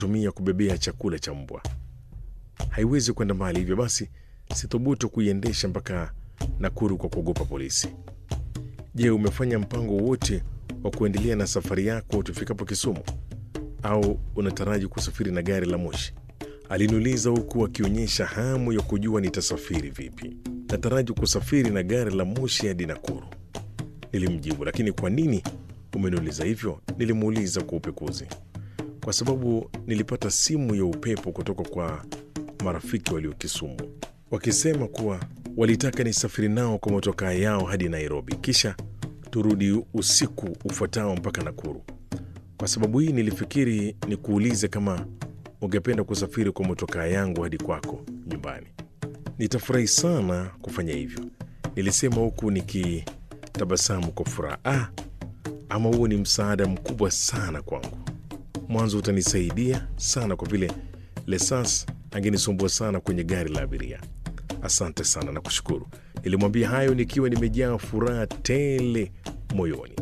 tumia kubebea chakula cha mbwa. Haiwezi kwenda mbali, hivyo basi sithubutu kuiendesha mpaka Nakuru kwa kuogopa polisi. Je, umefanya mpango wote wa kuendelea na safari yako tufikapo Kisumu, au unataraji kusafiri na gari la moshi? Aliniuliza huku akionyesha hamu ya kujua nitasafiri vipi. Nataraji kusafiri na gari la moshi hadi Nakuru, nilimjibu. Lakini kwa nini umeniuliza hivyo? Nilimuuliza kwa upekuzi. Kwa sababu nilipata simu ya upepo kutoka kwa marafiki walio Kisumu wakisema kuwa walitaka nisafiri nao kwa motokaa yao hadi Nairobi, kisha turudi usiku ufuatao mpaka Nakuru. Kwa sababu hii nilifikiri nikuulize kama ungependa kusafiri kwa motokaa yangu hadi kwako nyumbani. Nitafurahi sana kufanya hivyo, nilisema huku nikitabasamu kwa furaha. Ah, ama huo ni msaada mkubwa sana kwangu. Mwanzo utanisaidia sana kwa vile Lesas angenisumbua sana kwenye gari la abiria. Asante sana na kushukuru, nilimwambia hayo nikiwa nimejaa furaha tele moyoni.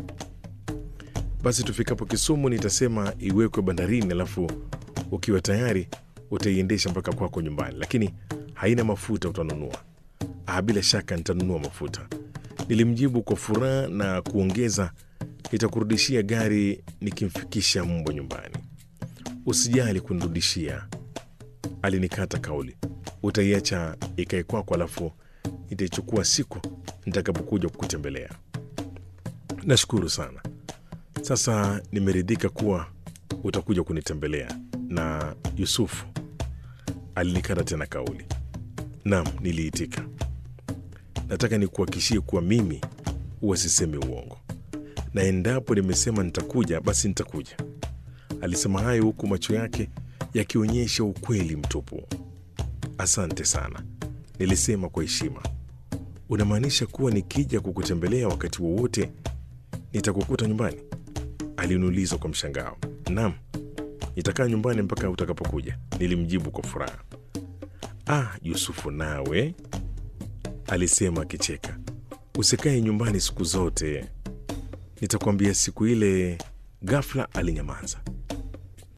Basi tufikapo Kisumu nitasema iwekwe bandarini, alafu ukiwa tayari utaiendesha mpaka kwako nyumbani, lakini haina mafuta, utanunua? Ah, bila shaka nitanunua mafuta, nilimjibu kwa furaha na kuongeza, nitakurudishia gari nikimfikisha mbwa nyumbani. Usijali kunirudishia, alinikata kauli. Utaiacha ikae kwako, alafu nitaichukua siku nitakapokuja kukutembelea. Nashukuru sana. Sasa nimeridhika kuwa utakuja kunitembelea. Na Yusufu alinikata tena kauli. Naam, niliitika. Nataka nikuhakikishie kuwa mimi huwa sisemi uongo, na endapo nimesema nitakuja, basi nitakuja. Alisema hayo huku macho yake yakionyesha ukweli mtupu. Asante sana, nilisema kwa heshima. Unamaanisha kuwa nikija kukutembelea wakati wowote nitakukuta nyumbani? Aliniuliza kwa mshangao. Naam, nitakaa nyumbani mpaka utakapokuja, nilimjibu kwa furaha. Ah, Yusufu nawe, alisema akicheka, usikae nyumbani siku zote, nitakwambia siku ile. Ghafla alinyamaza.